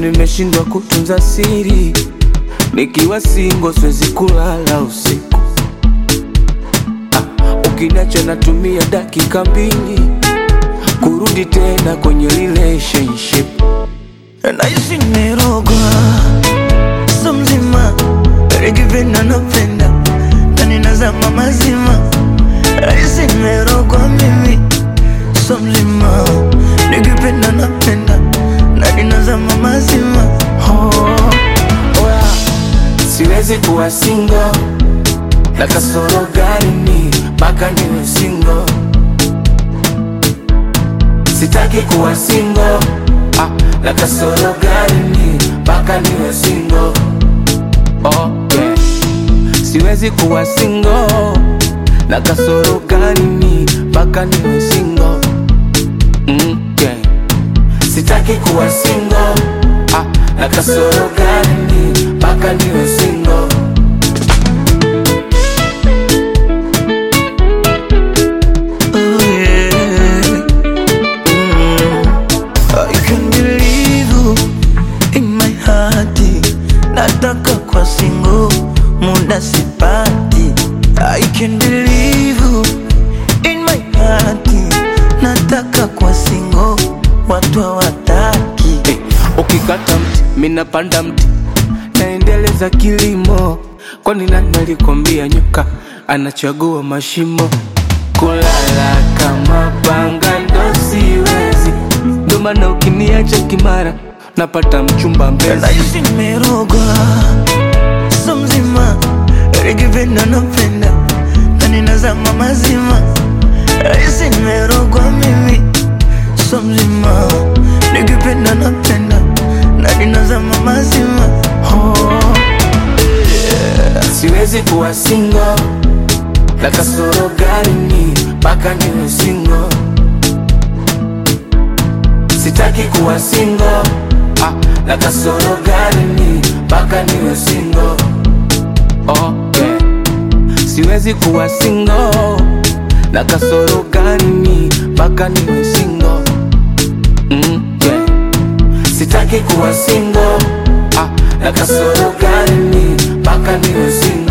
nimeshindwa kutunza siri, nikiwa singo siwezi kulala usiku. Ah, ukiniacha natumia dakika mbili kurudi tena kwenye relationship. Naishi nimerogwa so mzima, nikipenda napenda na ninazama mazima. Naishi nimerogwa mimi so mzima, nikipenda napenda na ninazama mazima. Oh, oya, siwezi kuwa singo na kasoro gani mpaka niwe singo. Sitaki kuwa singo ah, na kasoro gani mpaka niwe singo. Oh, yeah. Siwezi kuwa singo na kasoro gani mpaka niwe singo. Mm, yeah. Sitaki kuwa singo ah, na kasoro gani mpaka niwe singo. Oh yeah. Mm. I can believe you in my heart. Nataka kwa singo muda sipati. I can believe you in my heart. Nataka kwa singo watu hawataki. Hey, ukikata mti minapanda mti naendeleza kilimo kwani nani alikwambia nyoka anachagua mashimo kulala kama panga ndo siwezi ndo maana ukiniacha kimara napata mchumba mbezi Naishi nimerogwa so mzima, nikipenda napenda na ninazama mazima. Naishi nimerogwa mimi so mzima, nikipenda napenda na ninazama mazima. oh, siwezi kuwa singo na kasoro gani mpaka niwe singo sitaki kuwa singo ah, na kasoro gani mpaka niwe singo oh, yeah. siwezi kuwa singo na kasoro gani mpaka niwe singo mm, yeah. sitaki kuwa singo ah, na kasoro gani mpaka niwe singo